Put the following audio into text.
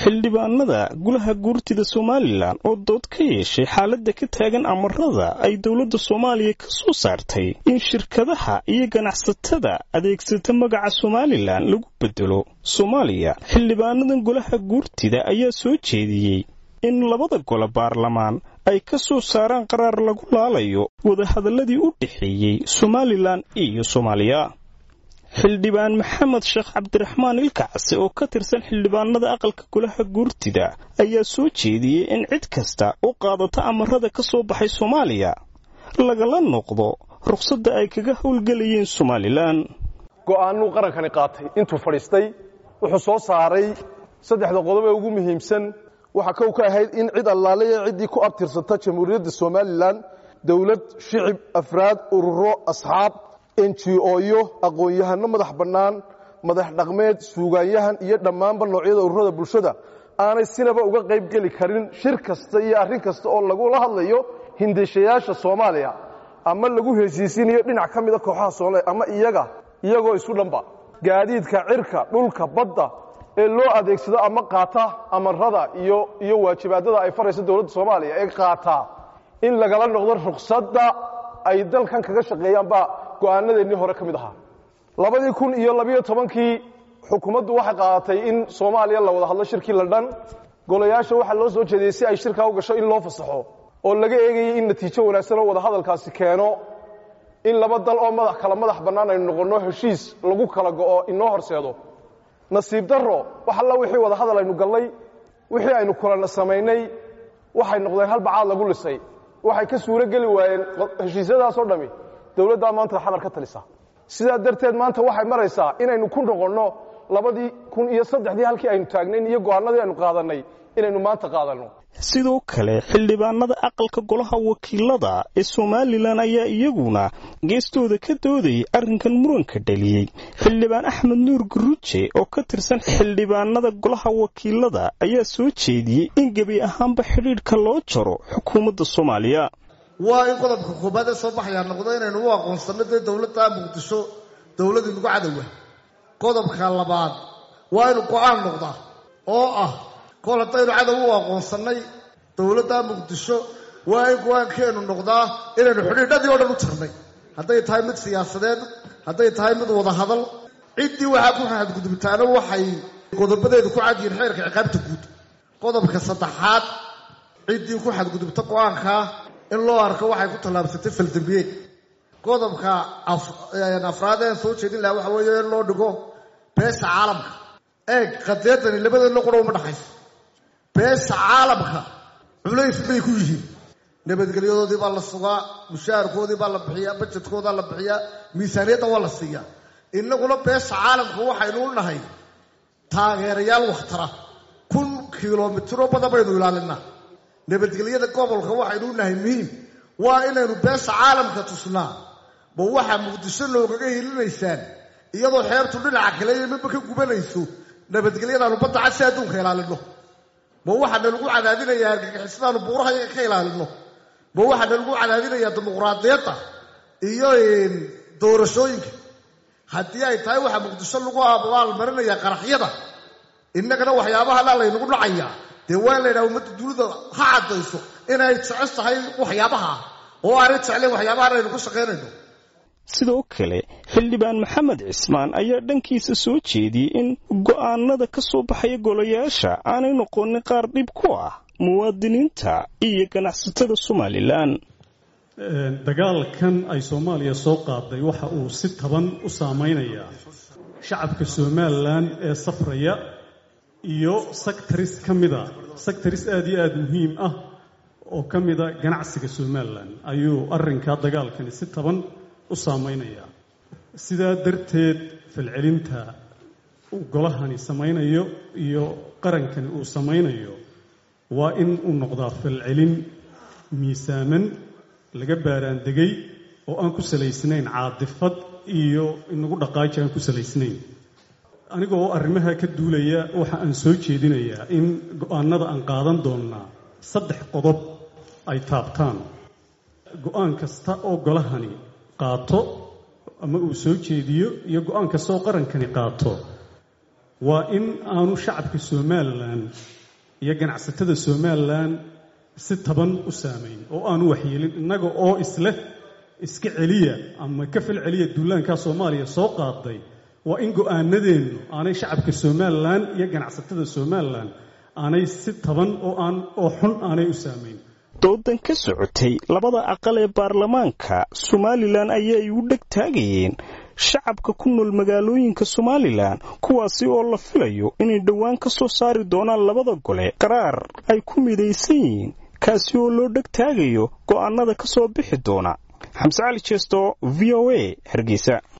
xildhibaanada golaha guurtida somalilan oo dood ka yeeshay xaaladda ka taagan amarada ay dowladda soomaaliya ka soo saartay in shirkadaha iyo ganacsatada adeegsata magaca somalilan lagu bedelo soomaaliya xildhibaanadan golaha guurtida ayaa soo jeediyey in labada gole baarlamaan ay ka soo saaraan qaraar lagu laalayo wadahadaladii u dhexeeyey somalilan iyo soomaaliya xildhibaan maxamed sheekh cabdiraxmaan ilkacse oo ka tirsan xildhibaanada aqalka golaha guurtida ayaa soo jeediyey in cid kasta u qaadato amarada ka soo baxay soomaaliya lagala noqdo ruqsadda ay kaga howlgelayeen somalilan go'aanuu qarankani qaatay intuu fadhiistay wuxuu soo saaray saddexda qodob ee ugu muhiimsan waxaa kow ka ahayd in cid allaaleya ciddii ku abtirsata jamhuuriyadda somalilan dowlad shicib afraad ururo asxaab enjioyo aqoon-yahano madax bannaan madax dhaqmeed suugaanyahan iyo dhammaanba noocyada ururada bulshada aanay sinaba uga qayb geli karin shir kasta iyo arrin kasta oo lagula hadlayo hindishayaasha soomaaliya ama lagu heshiisinayo dhinac ka mida kooxaha soomaaliya ama iyaga iyagoo isu dhanba gaadiidka cirka dhulka badda ee loo adeegsado ama qaata amarada iyo iyo waajibaadada ay farayso dowladda soomaaliya ee qaataa in lagala noqdo ruqsadda ay dalkan kaga shaqeeyaan baa go'aanadeennii hore ka mid ahaa labadii kun iyo labiyo tobankii xukuumaddu waxay qaadatay in soomaaliya la wada hadlo shirkii london golayaasha waxaa loo soo jeediyey si ay shirkaa u gasho in loo fasaxo oo laga eegayay in natiijo wanaagsan oo wada hadalkaasi keeno in laba dal oo madax kala madax bannaan aynu noqonno heshiis lagu kala go'o inoo horseedo nasiib darro wax alla wixii wada hadal aynu gallay wixii aynu kulana samaynay waxay noqdeen hal bacaad lagu lisay waxay ka suuro geli waayeen heshiisyadaasoo dhammi dowladdaa maanta xamar ka talisa sidaa darteed maanta waxay maraysaa inaynu ku noqonno labadii kun iyo saddexdii halkii aynu taagnayn iyo go'aanadii aynu qaadannay inaynu maanta qaadanno sidoo kale xildhibaanada aqalka golaha wakiilada ee somalilan ayaa iyaguna geestooda ka doodayay arrinkan muranka dhaliyey xildhibaan axmed nuur guruje oo ka tirsan xildhibaanada golaha wakiilada ayaa soo jeediyey in gebi ahaanba xidhiidhka loo jaro xukuumadda soomaaliya waa in qodobka koobaad ee soo baxayaa noqdo inaynu u aqoonsanno dee dowladda muqdisho dowlad inagu cadowa qodobka labaad waa inu go'aan noqdaa oo ah kol haddaynu cadow u aqoonsannay dowladda muqdisho waa in go-aankeennu noqdaa inaynu xidhiidhadii o dhan u tirnay hadday tahay mid siyaasadeed hadday tahay mid wada hadal ciddii waxaa ku xadgudubtaana waxay qodobadeedu ku cadyihiin xeerka ciqaabta guud qodobka saddexaad ciddii ku xadgudubta go-aankaa in loo arko waxay ku tallaabsatay faldambiyeed qodobka afraad ean soo jeedin lahaa waxa weeye in loo dhigo beesha caalamka eeg qadeedani labadeedna qura uma dhaxayso beesha caalamka culays bay ku yihiin nabadgelyadoodii baa la sugaa mushaharkoodii baa la bixiyaa bajedkoodaa la bixiyaa miisaaniyadda waa la siiyaa innaguna beesha caalamka waxaynu u nahay taageerayaal wakhtara kun kilomitiro badan baynu ilaalinaa nabadgelyada gobolka waxaynu u nahay muhiim waa inaynu beesha caalamka tusnaa ma waxaa muqdisho loogaga hilinaysaan iyadoo xeebtu dhinaca kale iyo midba ka gubanayso nabadgelyadaanu badda cad si adduunka ilaalino ma waxaana lagu cadaadinayaa argagixisadaanu buuraha iyaga ka ilaalino ma waxaana lagu cadaadinayaa dimuqraadiyadda iyo doorashooyinka haddii ay tahay waxaa muqdisho lagu abaalmarinayaa qaraxyada innagana waxyaabahanaa laynagu dhacayaa dee waa in la ydhaha ummadda dunida ha caddayso inay jecel tahay waxyaabaha oo aanay jeclayn waxyaabahan aynu ku shaqaynayno sidoo kale xildhibaan maxamed cismaan ayaa dhankiisa soo jeediyey in go'aanada ka soo baxaya golayaasha aanay noqonin qaar dhib ku ah muwaadiniinta iyo ganacsatada somalilan dagaalkan ay soomaaliya soo qaaday waxa uu si taban u saamaynayaa shacabka somalilan ee safraya iyo sectaris ka mida sectaris aada iyo aada muhiim ah oo ka mida ganacsiga somalilan ayuu arrinkaa dagaalkani si taban u saamaynayaa sidaa darteed falcelinta uu golahani samaynayo iyo qarankani uu samaynayo waa in uu noqdaa falcelin miisaaman laga baaraandegay oo aan ku salaysnayn caadifad iyo inagu dhaqaaji aan ku salaysnayn anigoo arrimaha ka duulaya waxa aan soo jeedinayaa in go-aanada aan qaadan doonnaa saddex qodob ay taabtaan go-aan kasta oo golahani qaato ama uu soo jeediyo iyo go-aan kasta oo qarankani qaato waa in aanu shacabka somalilan iyo ganacsatada somalilan si taban u saamayn oo aanu waxyeelin innaga oo isleh iska celiya ama ka fal celiya duulaankaa soomaaliya soo qaaday waa in go-aanadeennu aanay shacabka somalilan iyo ganacsatada somalilan aanay si taban oo aan oo xun aanay u saamayn doodan ka socotay labada aqal ee baarlamaanka somalilan ayaa ay u dheg taagayeen shacabka ku nool magaalooyinka somalilan kuwaasi oo la filayo inay dhowaan ka soo saari doonaan labada gole qaraar ay ku midaysan yihiin kaasi oo loo dheg taagayo go'aanada ka soo bixi doona xamse cali jeesto v o a hargeysa